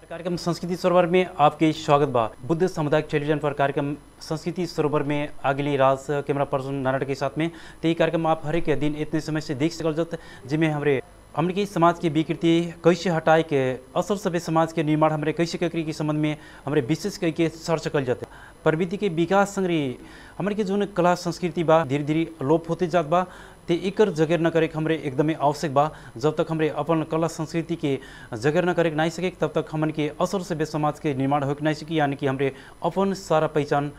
कार्यक्रम संस्कृति सरोवर में आपके स्वागत बा बुद्ध सामुदायिक टेलीविजन पर कार्यक्रम संस्कृति सरोवर में आगली राज कैमरा पर्सन नारायण के साथ में तो ये कार्यक्रम आप हर एक दिन इतने समय से देख सकल जत जिसमें हमारे हमने के समाज की विकृति कैसे हटाए के असर सभ्य समाज के निर्माण हमारे कैसे करी के संबंध में हमारे विशेष कई के चर्च कल जाते प्रवृत्ति के विकास संग्री हमारे के जो कला संस्कृति बा धीरे धीरे लोप होते जात बा ते एकर जगेर न करे हमरे एकदमै आवश्यक बा जब तक हमरे अपन कला संस्कृति के जगेर न करे नहीं सके तब तक हमन के असर से समाज के निर्माण हो नहीं सकी यानी कि हमरे अपन सारा पहचान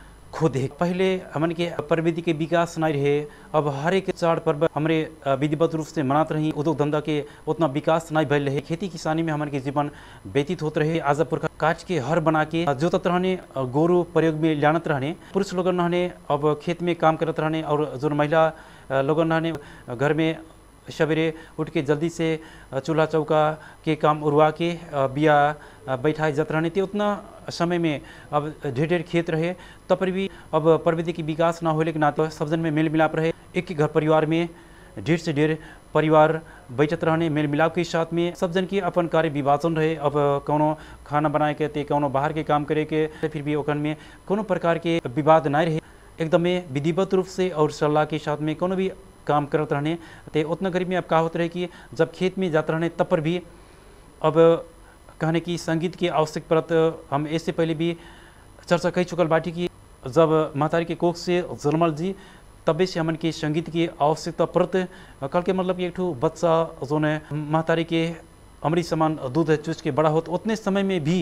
खो दे पहले हमन के प्रविधि के विकास नहीं रहे अब हर एक चाड़ पर्व हमरे विधिवत रूप से मनात रही उद्योग धंधा के उतना विकास नहीं भैल रहे खेती किसानी में हमन के जीवन व्यतीत होते रहे आज पुरखा काट के हर बना के जोतत रहने गोरु प्रयोग में लानत रहने पुरुष लोग रहने अब खेत में काम करत रहने और जो महिला लोगन रहने घर में सवेरे उठ के जल्दी से चूल्हा चौका के काम उड़वा के बिया बैठाए जाते रहने थे उतना समय में अब ढेर ढेर खेत रहे तब पर भी अब प्रविधि की विकास ना होने के नाते सब जन में मेल मिलाप रहे एक ही घर परिवार में ढेर से ढेर परिवार बैठत रहने मेल मिलाप के साथ में सब जन की अपन कार्य विभाजन रहे अब कोनो खाना बनाए के ते कोनो बाहर के काम करे के फिर भी ओखन में कोनो प्रकार के विवाद नहीं रहे एकदमै विधिवत रूप से और सलाह के साथ में कोनो भी काम करत रहने ते उतना गरीब में अब का होता रहे कि जब खेत में जाते रहने तब पर भी अब कहने की संगीत की आवश्यक परत हम इससे पहले भी चर्चा कही चुकल बाटी की जब महतारी के कोख से जन्मल जी तबे से हमन के संगीत की आवश्यकता परत कल के मतलब एक ठो बच्चा जो ने महतारी के अमृत समान दूध चूस के बड़ा होत उतने समय में भी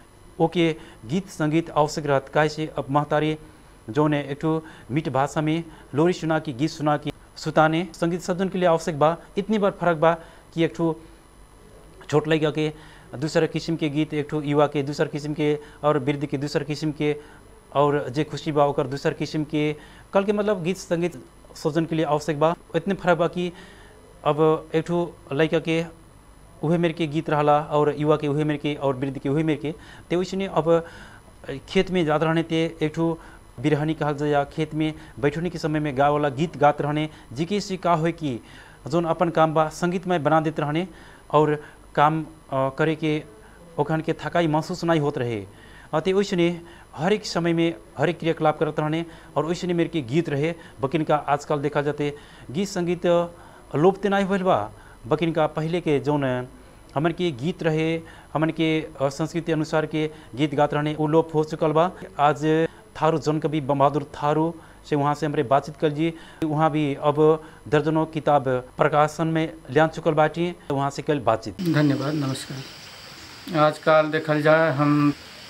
ओके गीत संगीत आवश्यक रहत काहे से अब महतारी जो ने एक ठो मीठ भाषा में लोरी सुना की गीत सुना की सुताने संगीत सदन के लिए आवश्यक बा इतनी बार फर्क बा कि एक ठो छोट लड़का के दूसरा किस्म के गीत एक ठो युवा के दूसर किस्म के और वृद्ध के दूसर किस्म के और जे खुशी बा ओकर दूसर किस्म के कल के मतलब गीत संगीत सृजन के लिए आवश्यक बा इतने फर्क बा कि अब एक ठो लड़का के उहे मेरे के गीत रहला और युवा के उहे मेरे के और वृद्ध के उहे मेरे के तो वैसे अब खेत में ज़्यादा रहने ते एक ठो बिरहनी कहल जाए या खेत में बैठने के समय में गा वाला गीत गात रहने जिके से का हो कि जोन अपन काम बा संगीतमय बना देते रहने और काम करे के ओखन के थकाई महसूस नहीं होते रहे अतः वैसे हर एक समय में हर एक क्रियाकलाप करते रहने और वैसे मेरे के गीत रहे बकिन का आजकल देखा जाते गीत संगीत लोपते नहीं भल बा बकिन का पहले के जोन हमन के गीत रहे हमन के संस्कृति अनुसार के गीत गात रहने वो लोप हो चुकल बा आज थारू जन कवि बहादुर थारू से वहाँ से हमारे बातचीत कर जी वहाँ भी अब दर्जनों किताब प्रकाशन में लिया चुकल बाटी वहाँ से कल बातचीत धन्यवाद नमस्कार आजकल देखल जाए हम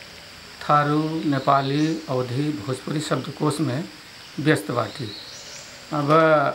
थारू नेपाली अवधि भोजपुरी शब्दकोश में व्यस्त बाटी अब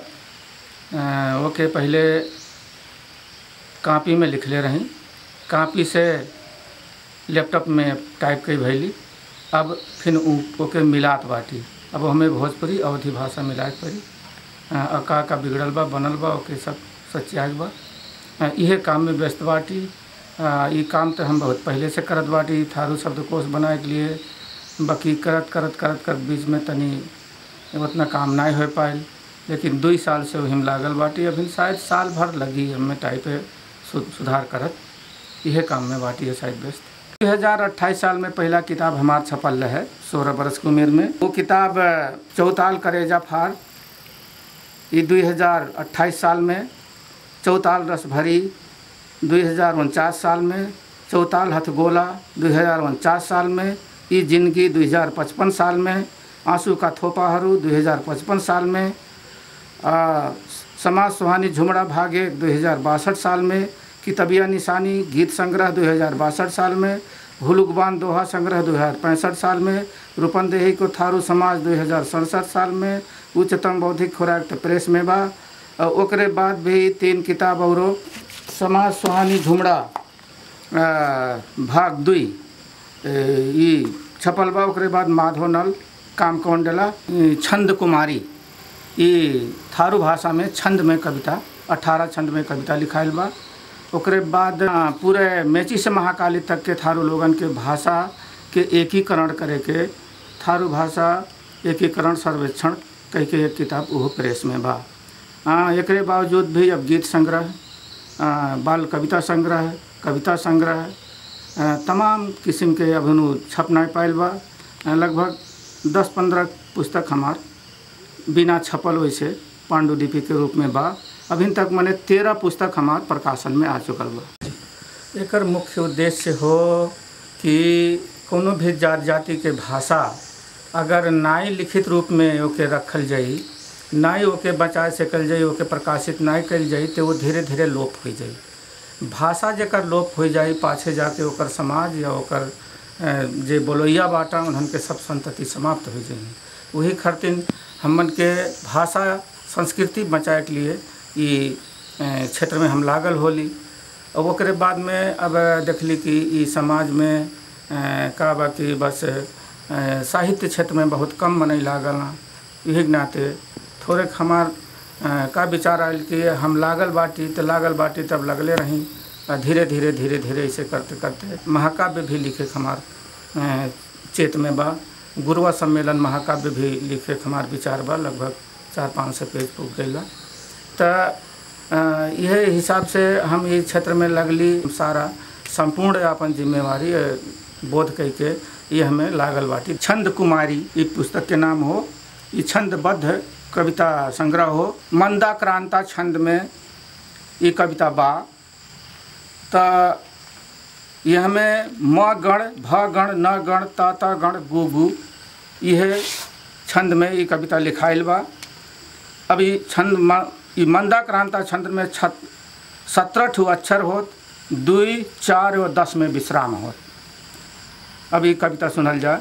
ओके पहले कापी में लिखले रही कापी से लैपटॉप में टाइप कई भैली अब फिर ओके मिलात बाटी अब हमें भोजपुरी अवधि भाषा मिलाए पड़ी अका का बिगड़ल बा बनल बा ओके सब सच्चाई बा इहे काम में व्यस्त बाटी ये काम तो हम बहुत पहले से करत बाटी थारू शब्दकोश बनाए के लिए बाकी करत करत करत कर बीच में तनी उतना काम नहीं हो पाए लेकिन दो साल से वही लागल बाटी अभी शायद साल भर लगी हमें टाइप सुधार करत इहे काम में बाटी है शायद व्यस्त दो हज़ार अट्ठाईस साल में पहला किताब हमार छपल रहे सोलह बरस की उम्र में वो किताब चौताल करेजा फार ये दो हज़ार अट्ठाईस साल में चौताल रस भरी दो हज़ार उनचास साल में चौताल हथगोला दो हज़ार उनचास साल में ये जिंदगी दो हज़ार पचपन साल में आंसू का थोपाहरू दो हज़ार पचपन साल में आ, समाज सुहानी झुमड़ा भाग एक दो हज़ार बासठ साल में कितबिया निशानी गीत संग्रह दो हज़ार बासठ साल में हुलुकबान दोहा संग्रह दो हज़ार पैंसठ साल में रूपनदेही को थारू समाज दो हज़ार सड़सठ साल में उच्चतम बौद्धिक खुराक तो प्रेस में बा ओकरे बाद भी तीन किताब और समाज सुहानी झुमड़ा भाग दुई ई छपल बा ओकरे बाद माधव नल काम कौंडला छंद कुमारी ये थारू भाषा में छंद में कविता अठारह छंद में कविता लिखाइल बा ओकरे बाद पूरे मेची से महाकाली तक के थारू लोगन के भाषा के एकीकरण करे के थारू भाषा एकीकरण सर्वेक्षण कह के एक किताब वो प्रेस में बा एक बावजूद भी अब गीत संग्रह बाल कविता संग्रह कविता संग्रह तमाम किस्म के अभिनु छप नहीं पाइल बा अ, लगभग दस पंद्रह पुस्तक हमार बिना छपल वैसे पांडुलिपि के रूप में बा अभी तक मैंने तेरह पुस्तक हमार प्रकाशन में आ चुकल बा एकर मुख्य उद्देश्य हो कि कोनो भी जात जाति के भाषा अगर नाई लिखित रूप में ओके रखल जाई नाई ओके बचा सकल जाई ओके प्रकाशित नाई कल जाई तो वो धीरे धीरे लोप हो जाई भाषा जेकर लोप हो जाई पाछे जाके ओकर समाज या ओकर अ, जे बोलोइया बाटा उन्हन के सब संतति समाप्त हो जाई वही खातिर हमन के भाषा संस्कृति बचाए के लिए ई अ, क्षेत्र में हम लागल होली और ओकरे बाद में अब देखली कि ई समाज में अ, का बा कि बस अ, साहित्य क्षेत्र में बहुत कम मनई लागल ना यही के नाते थोड़े हमार अ, का विचार आयल कि हम लागल बाटी तो लागल बाटी तब लगले रही आ धीरे धीरे धीरे धीरे ऐसे करते करते महाकाव्य भी लिखे के हमार अ, चेत में बा गुरुआ सम्मेलन महाकाव्य भी लिखे के हमार विचार बा लगभग चार पाँच सौ पेज पुग गई तो यह हिसाब से हम ये क्षेत्र में लगली सारा संपूर्ण अपन जिम्मेवारी अ, बोध कई के ये हमें लागल बाटी छंद कुमारी ये पुस्तक के नाम हो ये छंदबद्ध कविता संग्रह हो मंदा क्रांता छंद में ये कविता बा त यह में म गण भ गण न गण त त गण गु गु यह छंद में ये कविता लिखाइल बा अभी छंद म ई मंदा क्रांता छंद में छत सत्रह ठू अक्षर होत दुई चार और दस में विश्राम होत अब ये कविता सुनल जाए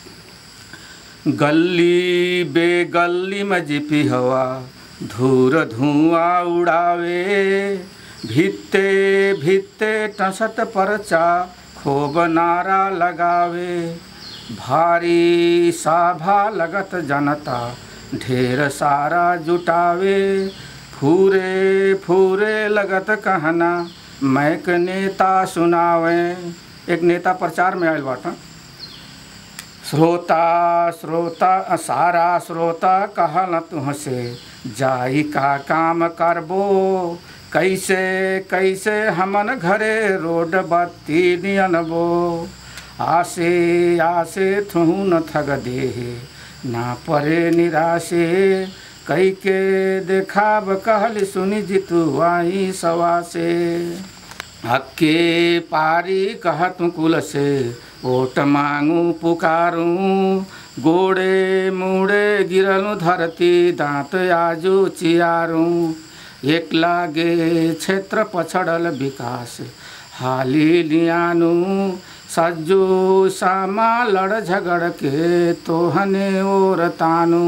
गली बेगली में जिपी हवा धूर धुआं उड़ावे भित्ते भित्ते टसत परचा खूब नारा लगावे भारी साभा लगत जनता ढेर सारा जुटावे फूरे फूरे लगत कहना मैक नेता सुनावे एक नेता प्रचार में आयल बाटा श्रोता श्रोता सारा श्रोता कहल तुहसे जाई का काम करबो कैसे कैसे हमन घरे रोड बत्ती नियनबो आसे आसे थुहु न थग देहे ना परे निराशे कई के देखाब कहल सुनी जितु आई सवा से हक्के पारी कहत कुल से ओट मांगू पुकारू गोड़े मुड़े गिरलू धरती दांत आजू चियारू एक लागे क्षेत्र पछड़ल विकास हाली लियानू सज्जू सामा लड़ झगड़ के तोहने और तानू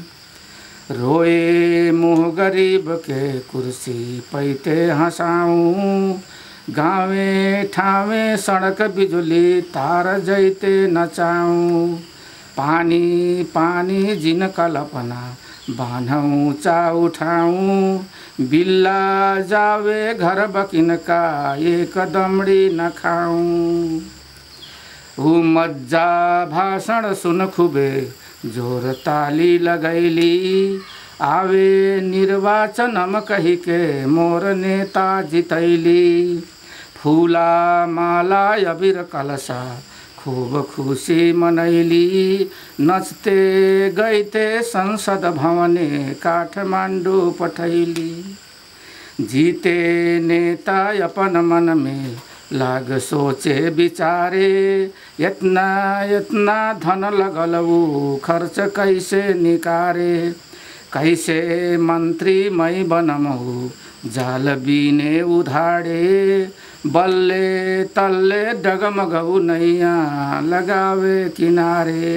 रोए मुँह गरीब के कुर्सी पैते हंसाऊं गावे ठावे सड़क बिजुली तार जैते नचाऊं पानी पानी जिन कल्पना बान्हूँ चा उठाऊं बिल्ला जावे घर बकिन का एक दमड़ी न खाऊं ऊ मज्जा भाषण सुन खुबे जोर ताली लगैली आवे निर्वाचनम कही के मोर नेता जितैली फूला माला अबीर कलसा खूब खुशी मनैली नचते गईते संसद भवने काठमांडू पठैली जीते नेता अपन मन में लाग सोचे विचारे इतना इतना धन लगल ऊ खर्च कैसे निकारे कैसे मंत्री मई बनमहु जाल बीने उधारे बल्ले तल्ले डगमगऊ नैया लगावे किनारे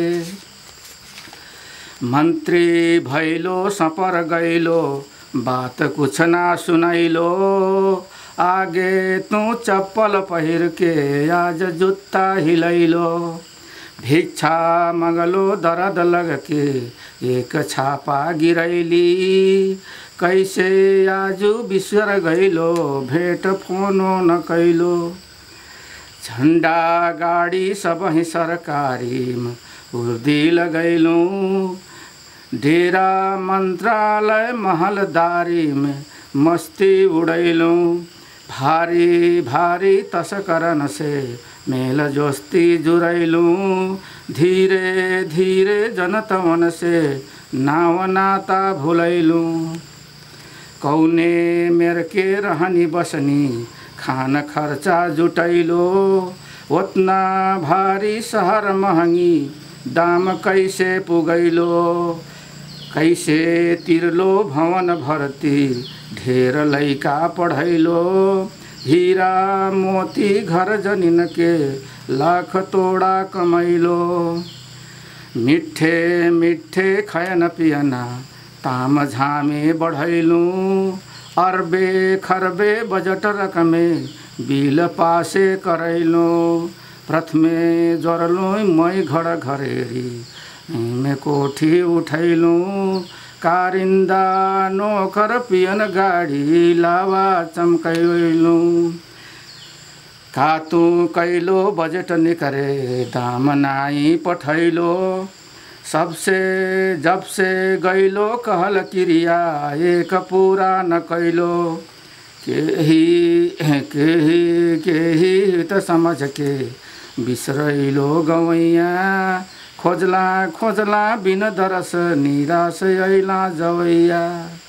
मंत्री भैलो सपर गैलो बात कुछ ना सुनैलो आगे तू चप्पल पहिर के आज जुत्ता हिलैलो भिक्षा मगलो दर्द लग के एक छापा गिरैली कैसे आजू बिसर गैलो भेट फोनो न कैलो झंडा गाड़ी सब ही सरकारी में उर्दी लगैलूँ डेरा मंत्रालय महलदारी में मस्ती उड़ैलूँ भारी भारी तस्करन से मेल जोस्ती जुरैलू धीरे धीरे जनतवन से नाव नाता भुलैलू कौने मेर के रहनी बसनी खान खर्चा जुटैलो उतना भारी शहर महंगी दाम कैसे पुगैलो कैसे तिरलो भवन भर्ती ढेर लैका पढ़ैलो हीरा मोती घर जनिन के लाख तोड़ा कमैलो मिठे मिठे खयन पियना ताम झामे बढ़ैलू अरबे खरबे बजट रकमे बिल पासे करैलू प्रथमे जरलू मै घर घरेरी में कोठी उठैलू कारिंदा नोकर पियन गाडी लावा चमकैलू कातु कैलो बजट निकरे दाम नाई पठैलो सबसे जब से गैलो कहल क्रिया एक पूरा न कैलो केही केही केही त समझ के बिसरैलो गवैया खोजला खोजला बिन दरस निराश अइला जवैया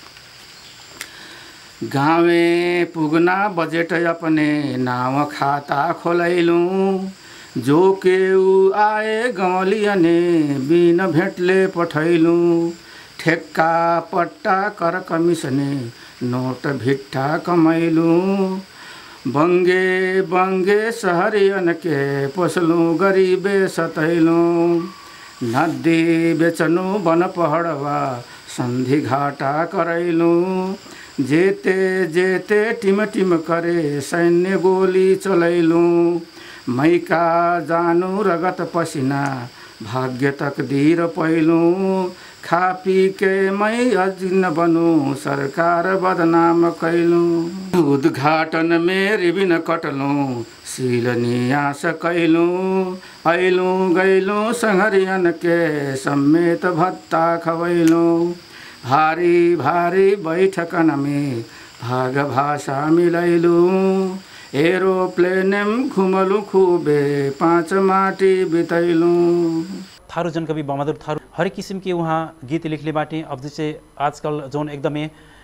गावे पुगना बजेट अपने नाव खाता खोलैलूँ जो केऊ आए गौलियने बिन भेटले पठैलूँ ठेक्का पट्टा कर कमिसने नोट भिट्ठा कमैलूँ बङ्गे बङ्गे सहरियन के पोसलूँ गरिबे सतैलूँ नदी बेचनु वन पहडवा सन्धि घाटा करैलूँ जेते जेते टिम टिम करे सैन्य गोली चलैलूँ मैका जानु रगत पसिना भाग्य तकदीर पैलूँ खा पी के मै अजिन बनु सरकार बदनाम कैलूँ उद्घाटन में रिबिन कटलूँ सील नियास कैलूँ ऐलूँ गैलूँ संहरियन के समेत भत्ता खवैलूँ भारी भारी बैठकन में भाग भाषा मिलैलूँ एरोप्लेनम घुमलु खूबे पाँच माटी बितैलूँ थारू जनकवि बहादुर थारू हरेक किसिम के उहाँ गीत लिखले बाटे अब जैसे आजकल जौन एकदमै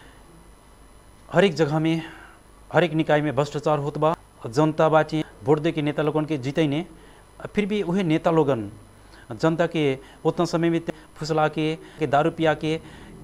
हरेक जगह में हरेक निकाय में भ्रष्टाचार होत बा जनता बाटे वोट दे के नेता लोगन के जीतैने फिर भी उहे नेता लोगन जनता के उतना समय में फुसला के, के दारू पिया के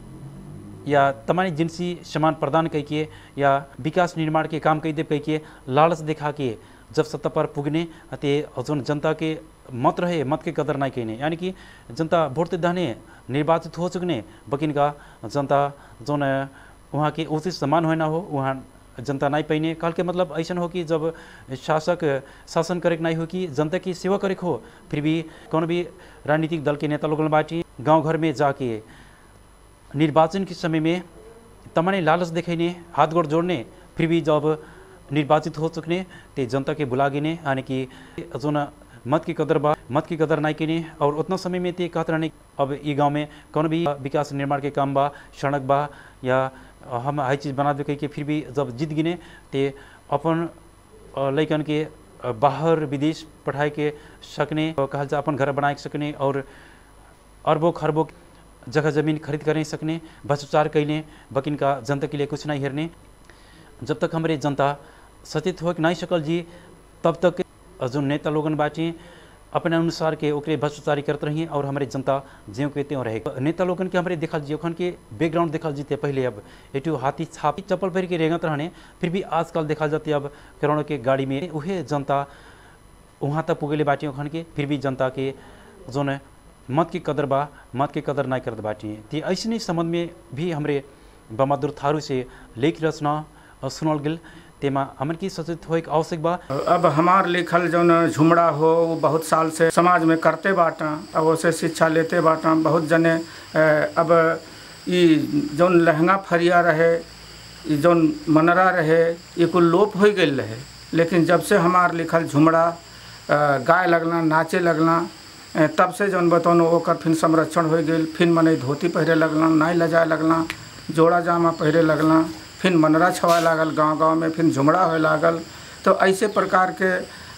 या तमाम जिनसी सामान प्रदान करके या विकास निर्माण के काम कई दे करके लालच दिखा के जब सत्ता पर पुगने ते जोन जनता के मत रहे मत के कदर नहीं कहने यानी कि जनता वोट दहने निर्वाचित हो चुकने बकिन का जनता जोन वहाँ के उचित समान होना हो वहाँ जनता नहीं पैने काल के मतलब ऐसा हो कि जब शासक शासन करे नहीं हो कि जनता की सेवा करे हो फिर भी कौन भी राजनीतिक दल के नेता लोगन बाटी गांव घर में जाके निर्वाचन के समय में तमाने लालच दिखाने हाथ गोड़ जोड़ने फिर भी जब निर्वाचित हो चुकने ते जनता के बुला गिने यानी कि जो न मत की कदर बा मत की कदर नहीं किने और उतना समय में ते कहते रहने अब ये गांव में कौन भी विकास निर्माण के काम बा सड़क बा या हम हर चीज़ बना दे के फिर भी जब जीत गिने ते अपन लैकन के बाहर विदेश पढ़ाए के सकने कहल जा अपन घर बनाए सकने और अरबों खरबों जगह जमीन खरीद कर नहीं सकने भ्रष्टाचार कैले बकिन का जनता के लिए कुछ नहीं हेरने जब तक हमारे जनता सचेत हो नहीं सकल जी तब तक जो नेता लोगन बाटे अपने अनुसार के ओकरे भ्रष्टाचारी करते रहिए और हमारे जनता ज्यों के त्यों रहे नेता लोगन के हमारे देखल जी ओखन के बैकग्राउंड देखल जीते पहले अब एटू हाथी छापी चप्पल पहन के रेंगत रहने फिर भी आजकल देखा जाते अब करोड़ों के गाड़ी में वह जनता वहाँ तक पुगेले बाटे ओखन के फिर भी जनता के जो न मत की कदर बा मत की कदर नहीं करत बाटी ती ऐसे संबंध में भी हमरे बहादुर थारू से लेख रचना सुनल गेल तेमा हमन की सचेत हो आवश्यक बा अब हमार लिखल जौन झुमड़ा हो वो बहुत साल से समाज में करते बाटा अब उसे शिक्षा लेते बाटा बहुत जने अब ई जौन लहंगा फरिया रहे ई जौन मनरा रहे ये कुल लोप हो गई रहे लेकिन जब से हमार लिखल झुमड़ा गाय लगना नाचे लगना तब से जौन बतौन ओकर फिर संरक्षण हो गई फिर मने धोती पहरे लगना नाई लजाए लगना जोड़ा जामा पहरे लगना फिर मनरा छवाए लागल गांव गांव में फिर झुमड़ा होए लागल तो ऐसे प्रकार के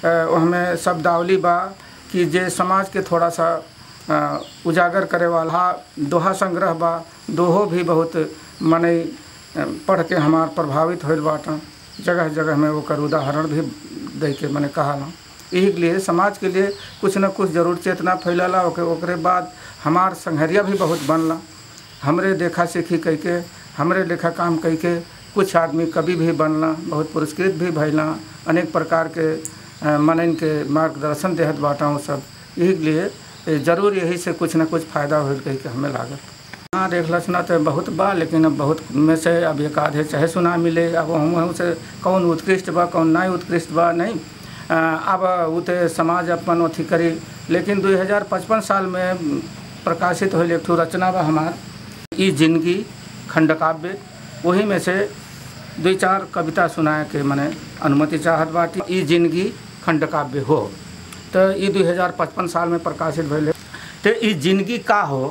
हमें शब्दावली बा कि जे समाज के थोड़ा सा अ, उजागर करे वाला दोहा संग्रह बा दोहो भी बहुत मने अ, पढ़ के हमार प्रभावित होल बाटा जगह जगह में ओकर उदाहरण भी दे के मैंने कहा यही के लिए समाज के लिए कुछ न कुछ जरूर चेतना फैलला ओके ओकरे बाद हमार संघरिया भी बहुत बनला हमरे देखा सीखी कह के हमरे लेखा काम कह के कुछ आदमी कवि भी बनला बहुत पुरस्कृत भी भैला अनेक प्रकार के अ, मनन के मार्गदर्शन देहत बाटा हूँ सब यही के लिए ए, जरूर यही से कुछ न कुछ फायदा होल कह के हमें लागत हाँ देखला सुना तो बहुत बा लेकिन अब बहुत में से अब एक आधे चाहे सुना मिले अब हम हम से कौन उत्कृष्ट बा कौन नहीं उत्कृष्ट बा नहीं अ, अब उते समाज अपन अथी करी लेकिन 2055 साल में प्रकाशित होल एक ठो रचना बा हमार ई जिंदगी खंडकाव्य वही में से दो चार कविता सुनाए के मने अनुमति चाहत बाटी ई जिंदगी खंडकाव्य हो तो ई 2055 साल में प्रकाशित भइल तो ई जिंदगी का हो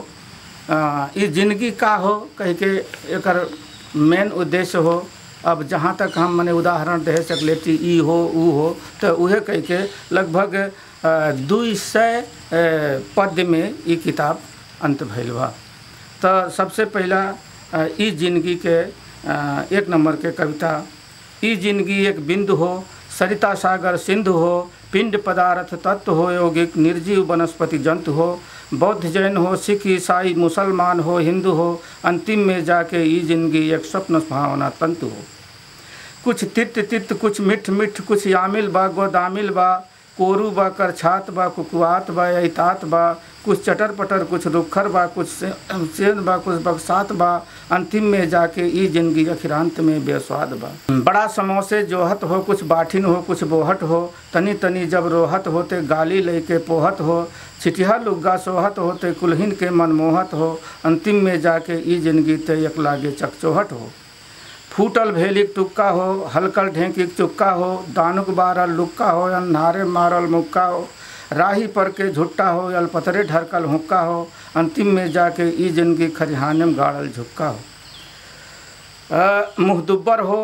अ, ई जिंदगी का हो कह के एकर मेन उद्देश्य हो अब जहाँ तक हम मने उदाहरण दे सकले कि ई हो ऊ हो तो उहे कह के लगभग दू सौ पद्य में ई किताब अंत भइल बा तो सबसे पहला अ, ई जिंदगी के अ, एक नंबर के कविता ई जिंदगी एक बिंदु हो सरिता सागर सिंधु हो पिंड पदार्थ तत्व हो यौगिक निर्जीव वनस्पति जंतु हो बौद्ध जैन हो सिख ईसाई मुसलमान हो हिंदू हो अंतिम में जाके ई जिंदगी एक स्वप्न सुहावना तंतु हो कुछ तित तित कुछ मिठ मिठ कुछ यामिल बा गोदामिल बा कोरू बा करछात बा कुकुआत बा ऐतात बा कुछ चटर पटर कुछ रुखर बा कुछ से- सेंध बा कुछ बक्सात बा अंतिम में जाके ई जिंदगी अखिरांत में बेस्वाद बा बड़ा समोसे जोहत हो कुछ बाठिन हो कुछ बोहट हो तनी तनी जब रोहत होते गाली लेके पोहत हो छिटिया लुग्गा सोहत होते कुलहिन के मनमोहत हो अंतिम में जाके ई जिंदगी ते एक लागे चकचोहट हो फूटल भेलिक टुक्का हो हलकल ढेंकिक चुक्का हो दानुक बारल लुक्का हो अन्हारे मारल मुक्का हो राही पर के झुट्टा हो अलपतरे ढरकल हुक्का हो अंतिम में जाके ई जिंदगी खरिहाने में गाड़ल झुक्का हो अ, मुँह दुब्बर हो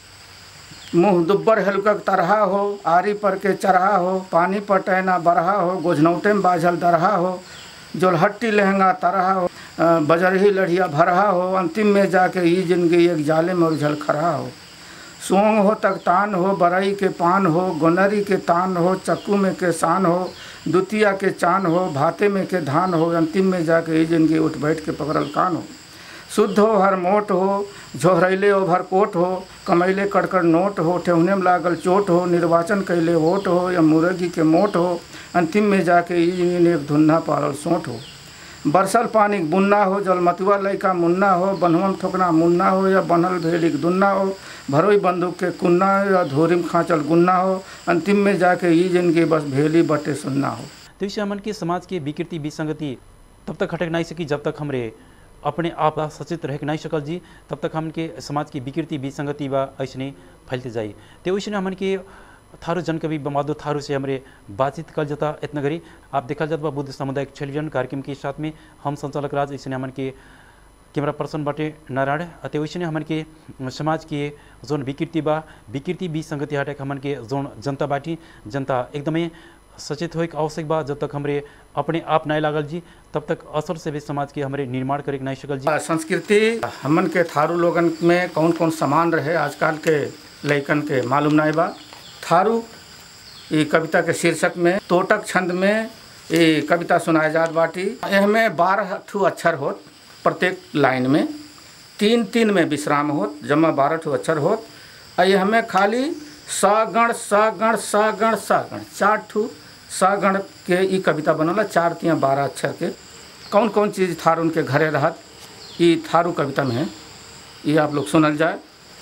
मुँह दुब्बर हेलकक तरहा हो आरी पर के चरहा हो पानी पटैना बरहा हो गोझनौटे में बाझल दरहा हो जोलहट्टी लहंगा तरहा हो अ, बजरही लढ़िया भरहा हो अंतिम में जाके ई जिंदगी एक जाले में उलझल खरहा हो सोंग हो तकतान हो बरई के पान हो गोनरी के तान हो चक्कू में के सान हो दुतिया के चान हो भाते में के धान हो अंतिम में जाके ई जिंदगी उठ बैठ के पकड़ल कान हो शुद्ध हो हर मोट हो झोहरैले ओभर कोट हो कमैले कड़कड़ नोट हो ठेहुने में लागल चोट हो निर्वाचन कैले वोट हो या मुर्गी के मोट हो अंतिम में जाके ई जिंदगी एक धुन्ना पारल सोट हो बरसल पानी बुन्ना हो जलमतुआ लैका मुन्ना हो बनहुम ठोकना मुन्ना हो या बनल भेलिक दुन्ना हो भरोई बंदूक के कुन्ना हो या धोरिम खांचल गुन्ना हो अंतिम में जाके ई जिंदगी बस भेली बटे सुन्ना हो तो इससे हमन के समाज के विकृति विसंगति तब तक हटक नहीं सकी जब तक हमरे अपने आप ला सचेत रह नहीं सकल जी तब तक हमन के समाज की विकृति विसंगति बा ऐसने फैलते जाई तो वैसे हमन के थारू जनकवि बमादो थारू से हमरे बातचीत कल जाता इतना गरी आप देखल जात बा बुद्ध सामुदायिक टेलीविजन कार्यक्रम के साथ में हम संचालक राज ऐसे हमन के कैमरा पर्सन बाटे नारायण अते वैसे हमन के समाज के जोन विकृति बा विकृति विसंगति हटक हमन के जोन जनता बाटी जनता एकदमै सचेत होइक आवश्यक बा जब तक हमरे अपने आप नहीं लागल जी तब तक असर से भी समाज के हमरे निर्माण करे के नहीं सकल जी आ, संस्कृति हमन के थारू लोगन में कौन कौन सामान रहे आजकल के लइकन के मालूम नहीं बा थारू ये कविता के शीर्षक में तोटक छंद में ये कविता सुनाए जात बाटी एहमें बारह ठू अक्षर होत प्रत्येक लाइन में तीन तीन में विश्राम होत जमा बारह ठू अक्षर होत आ ये हमें खाली सगण सगण सगण सगण चार ठू सगण के ई कविता बनल चार तिया बारह अक्षर के कौन कौन चीज़ थारू उनके घरे रहत ई थारू कविता में है ये आप लोग सुनल जाए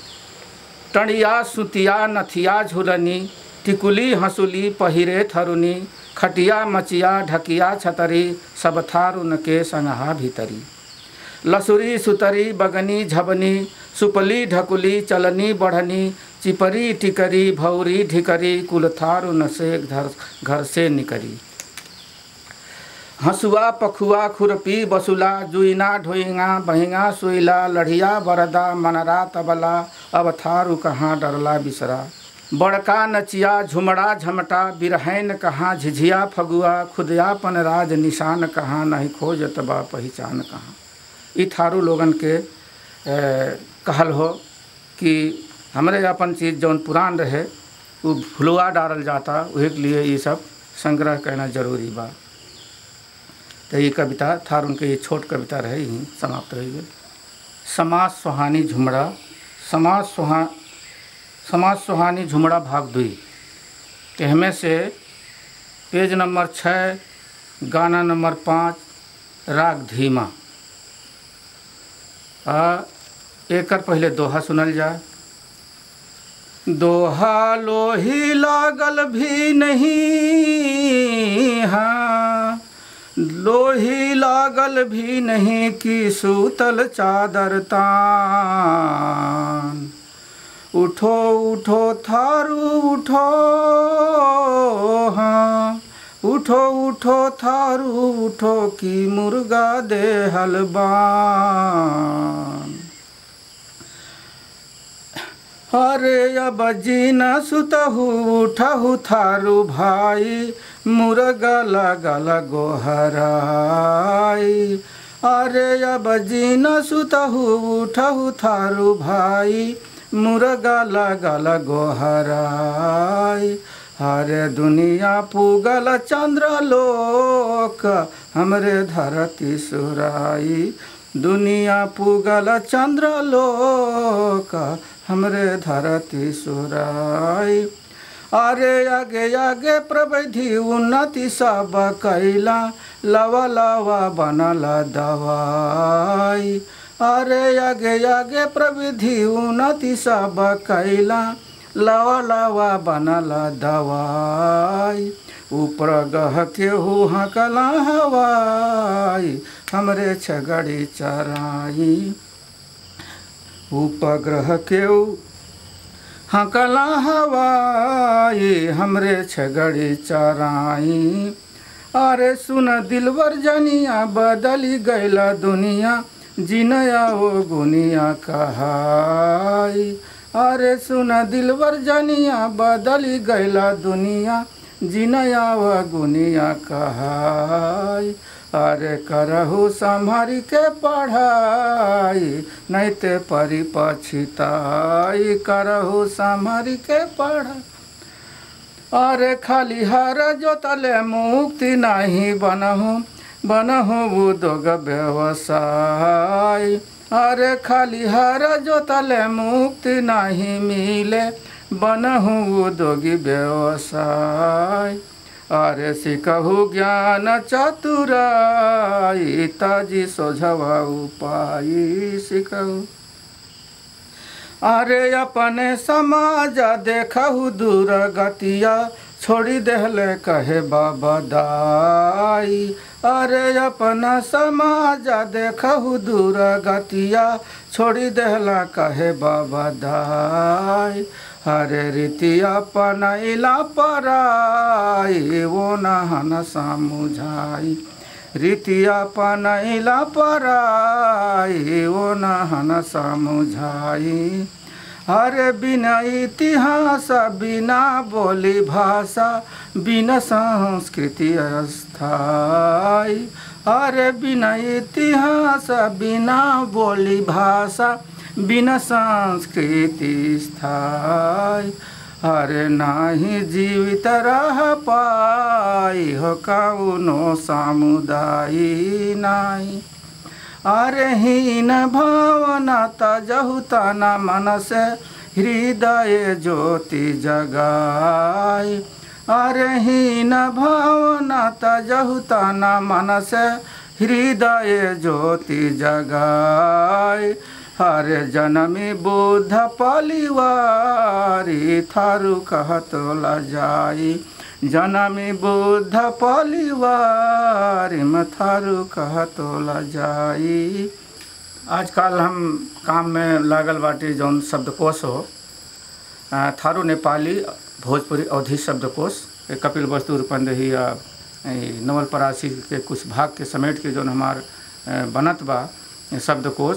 टणिया सुतिया नथिया झुलनी टिकुली हंसुली पहिरे थरुनी खटिया मचिया ढकिया छतरी सब थारुन के संगहा भीतरी लसुरी सुतरी बगनी झबनी सुपली ढकुली चलनी बढ़नी चिपरी टिकरी भौरी ढिकरी कुल थारुन से घर घर से निकरी हंसुआ पखुआ खुरपी बसुला जुइना ढोइंगा बहिंगा सुइला लढ़िया बरदा मनरा तबला अब थारू कहाँ डरला बिसरा बड़का नचिया झुमड़ा झमटा बिरहैन कहाँ झिझिया फगुआ खुदयापन राज निशान कहाँ नहीं खोजत बा पहचान कहाँ ई थारू लोगन के ए, कहल हो कि हमरे अपन चीज़ जौन पुरान रहे वो भुलवा डालल जाता वही के लिए ये सब संग्रह करना जरूरी बा तो ये कविता थार उनके ये छोट कविता रहे ही समाप्त रह गई समाज सुहानी झुमड़ा समाज सुहा समाज सुहानी झुमड़ा भाग दुई कहमे से पेज नंबर छः गाना नंबर पाँच राग धीमा आ एकर पहले दोहा सुनल जाए दोहा लोही लागल भी नहीं हाँ लोही लागल भी नहीं कि सूतल चादर तान उठो उठो थारू उठो हाँ उठो उठो थारू उठो कि मुर्गा दे हलबान अरे अब जीना सुतहु उठहु थारू भाई मुर्गा लगल गोहराई अरे अब जीना सुतहु उठहु थारू भाई मुर्गा लगल गोहराई हरे दुनिया पुगल चंद्र लोक हमरे धरती सुराई दुनिया पुगल चंद्र लोक हमरे धरती सुराई अरे आगे आगे प्रविधि उन्नति सब कैला लवा लवा बनल दवाई अरे आगे आगे प्रविधि उन्नति सब कैला लवा लवा बनल दवाई ऊपर गह के हु हकला हवाई हमरे छगड़ी चराई उपग्रह के हकला हवाई हमरे छगड़ी चराई अरे सुन दिलवर जनिया बदली गैला दुनिया जिनया ओ गुनिया कहाई अरे सुन दिलवर जनिया बदली गैला दुनिया जिनया ओ गुनिया कहाई अरे करहु संभारी के पढ़ाई नहीं ते परी पछिताई करहु संभारी के पढ़ाई अरे खाली हर जोतले मुक्ति नहीं बनहु बनहु उद्योग व्यवसाय अरे खाली हर जोतले मुक्ति नहीं मिले बनहु उद्योगी व्यवसाय अरे सिकहु ज्ञान चतुराई ताजी सोझवा उपाय सिकहु अरे अपने समाज देखहु दूर गतिया छोड़ी देहले कहे बाबा दाई अरे अपना समाज देखहु दूर गतिया छोड़ी देहला कहे बाबा दाई हरे रीतिया पनैला पराई वो नहन समुझाई रीतिया पनैला पराई वो नहन समुझाई अरे बिना इतिहास बिना बोली भाषा बिना संस्कृति अस्थाई अरे बिना इतिहास बिना बोली भाषा बिना संस्कृति स्थाई अरे नाही जीवित रह पाई हो कौनो समुदाय नाही अरे हीन भावना तजहु तना मन से हृदय ज्योति जगाई अरे हीन भावना तजहु तना मन से हृदय ज्योति जगाई हरे जनमी बुद्ध पलिवारी थारू कहतो जाई जनमी बुद्ध पलिवारी में थारू कहतो जाई आजकल हम काम में लागल बाटी जौन शब्दकोश हो आ, थारू नेपाली भोजपुरी अवधि शब्दकोश ए कपिल वस्तु रूपंदेही या ए, नवल परासी के कुछ भाग के समेट के जौन हमार ए, बनत बा ए, शब्दकोश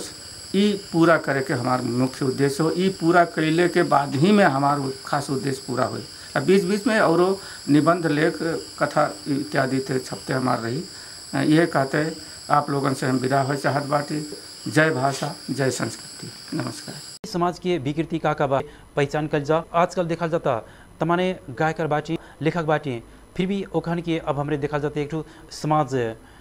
ई पूरा करे के हमार मुख्य उद्देश्य हो ई पूरा कैले के बाद ही में हमार उ- खास उद्देश्य पूरा होई आ बीच बीच में औरो निबंध लेख कथा इत्यादि ते छपते हमार रही अ, ये कहते आप लोगन से हम विदा हो चाहत बाटी जय भाषा जय संस्कृति नमस्कार समाज के विकृति का का बा पहचान कल जा आजकल देखल जाता तमाने गायकर बाटी लेखक बाटी फिर भी ओखन के अब हमरे देखल जाता एक ठो समाज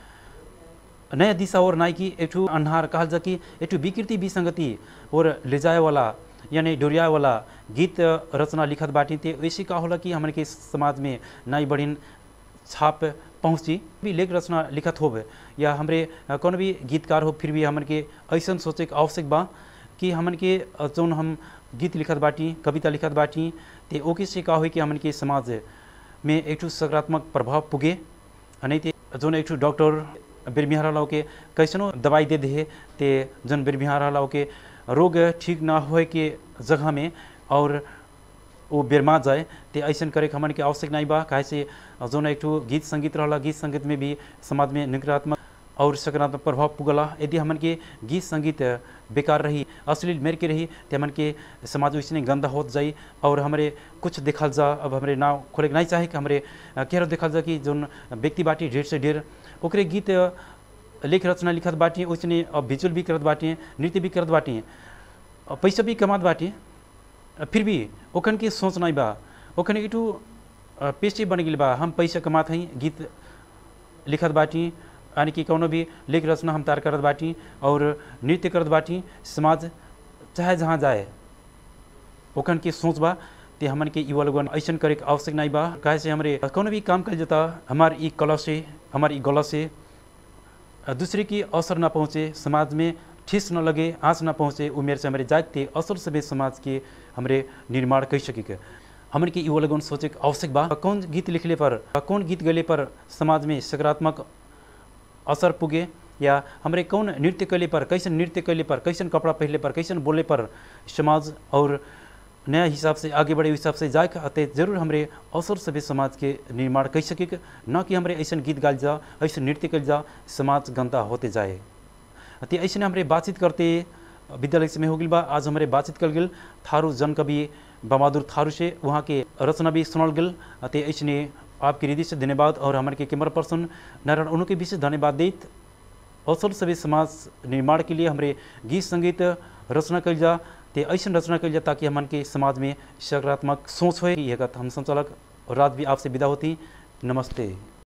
नया दिशा और नाई की एक ठो अन्हार कहल जा कि एक ठो विकृति विसंगति और ले जाए वाला यानी डोरियाए वाला गीत रचना लिखत बाटी ते वैसे का होला कि हमरे के समाज में नाई बढ़िन छाप पहुँची भी लेख रचना लिखत होब या हमरे अ, कौन भी गीतकार हो फिर भी हमन के ऐसा सोचे के आवश्यक बा कि हमन के अ, जौन हम गीत लिखत बाटी कविता लिखत बाटी ते ओके से का होई कि हमन के समाज में एक ठो सकारात्मक प्रभाव पुगे आ नहीं ते जौन एक ठो डॉक्टर बिरबिहार लाओ के कैसनो दवाई दे दे ते जौन बिरबिहार लाओ के रोग ठीक ना होए के जगह में और वो बेरमा जाए ते ऐसन करे के हमन के आवश्यक नहीं बा काहे से जौन एक ठो गीत संगीत रहला गीत संगीत में भी समाज में नकारात्मक और सकारात्मक प्रभाव पुगला यदि हमन के गीत संगीत बेकार रही अश्लील मेर के रही तो हमन के समाज वैसे गंदा होत जाई और हमरे कुछ देखल जा अब हमरे नाव खोले के नहीं चाहे कि हमरे अ, केहरो देखल जा कि जौन व्यक्ति बाटी ढेर से ढेर ओकरे गीत अ, लेख रचना लिखत बाटी वैसे अब विजुअल भी करत बाटी नृत्य भी करत बाटी अ, पैसा भी कमात बाटी अ, फिर भी ओखन के सोच नहीं बा ओखन एक ठो अ, पेशे बन गेल बा हम पैसा कमात हई गीत लिखत बाटी यानी कि कौनो भी लेख रचना हम तैयार करत बाटी और नृत्य करत बाटी समाज चाहे जहाँ जाए ओखन के सोच बा ते हमन के युवा लोगन ऐसन करे के आवश्यक नहीं बा काहे से हमरे कौनो भी काम कल जाता हमार ई कला से हमार ई गला से अ, दूसरे की असर ना पहुँचे समाज में ठेस न लगे आँच न पहुँचे उमेर से हमारे जागते असर सभे समाज के हमरे निर्माण कर सके के हमन के युवा लोगन सोचे के आवश्यक बा कौन गीत लिखले पर कौन गीत गले पर समाज में सकारात्मक असर पुगे या हमरे कौन नृत्य कैले पर कैसन नृत्य कैले पर कैसन कपड़ा पहले पर कैसन बोले पर समाज और नया हिसाब से आगे बढ़े हिसाब से जाए अते जरूर हमरे अवसर सभी समाज के निर्माण कर सके के न कि हमरे ऐसा गीत गाल जा ऐसा नृत्य कल जा समाज गंदा होते जाए ते ऐसे हमरे बातचीत करते विद्यालय में हो गई बा आज हमारे बातचीत कर गेल थारू जन कवि बहादुर थारू से वहाँ के रचना भी सुनल गेल ते ऐसे आपके हृदय से धन्यवाद और हमारे के कैमरा पर्सन नारायण उनके विशेष धन्यवाद देत अवसर सभी समाज निर्माण के लिए हमारे गीत संगीत रचना कल जा ते ऐसा रचना कल जा ताकि हमन के समाज में सकारात्मक सोच हो हम संचालक रात भी आपसे विदा होती नमस्ते